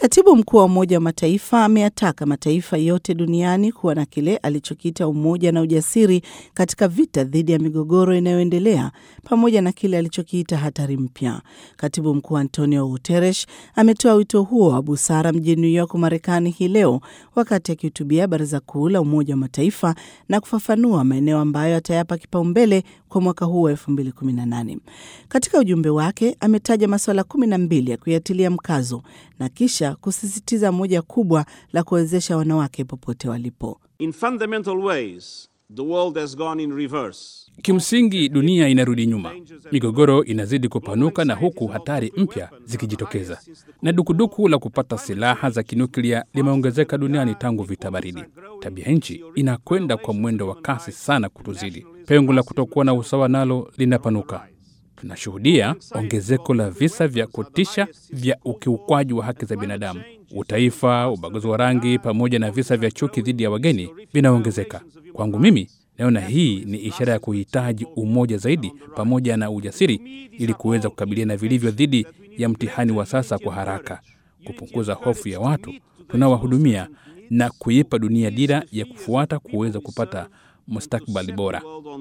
Katibu mkuu wa Umoja wa Mataifa ameyataka mataifa yote duniani kuwa na kile alichokiita umoja na ujasiri katika vita dhidi ya migogoro inayoendelea pamoja na kile alichokiita hatari mpya. Katibu mkuu Antonio Guterres ametoa wito huo wa busara mjini New York, Marekani hii leo wakati akihutubia Baraza Kuu la Umoja wa Mataifa na kufafanua maeneo ambayo atayapa kipaumbele kwa mwaka huu wa 2018. Katika ujumbe wake ametaja masuala kumi na mbili ya kuyatilia mkazo na kisha kusisitiza moja kubwa la kuwezesha wanawake popote walipo. In fundamental ways, the world has gone in reverse. Kimsingi dunia inarudi nyuma, migogoro inazidi kupanuka na huku hatari mpya zikijitokeza, na dukuduku la kupata silaha za kinuklia limeongezeka duniani tangu vita baridi. Tabia nchi inakwenda kwa mwendo wa kasi sana kutuzidi. Pengo la kutokuwa na usawa nalo linapanuka. Tunashuhudia ongezeko la visa vya kutisha vya ukiukwaji wa haki za binadamu, utaifa, ubaguzi wa rangi, pamoja na visa vya chuki dhidi ya wageni vinaongezeka. Kwangu mimi, naona hii ni ishara ya kuhitaji umoja zaidi pamoja na ujasiri ili kuweza kukabiliana vilivyo dhidi ya mtihani wa sasa kwa haraka, kupunguza hofu ya watu tunaowahudumia na kuipa dunia dira ya kufuata kuweza kupata mustakbali bora.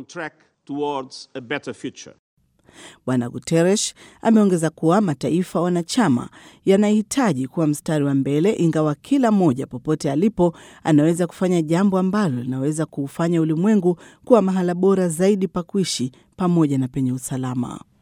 Bwana Guterres ameongeza kuwa mataifa wanachama yanahitaji kuwa mstari wa mbele, ingawa kila mmoja popote alipo anaweza kufanya jambo ambalo linaweza kuufanya ulimwengu kuwa mahala bora zaidi pa kuishi pamoja na penye usalama.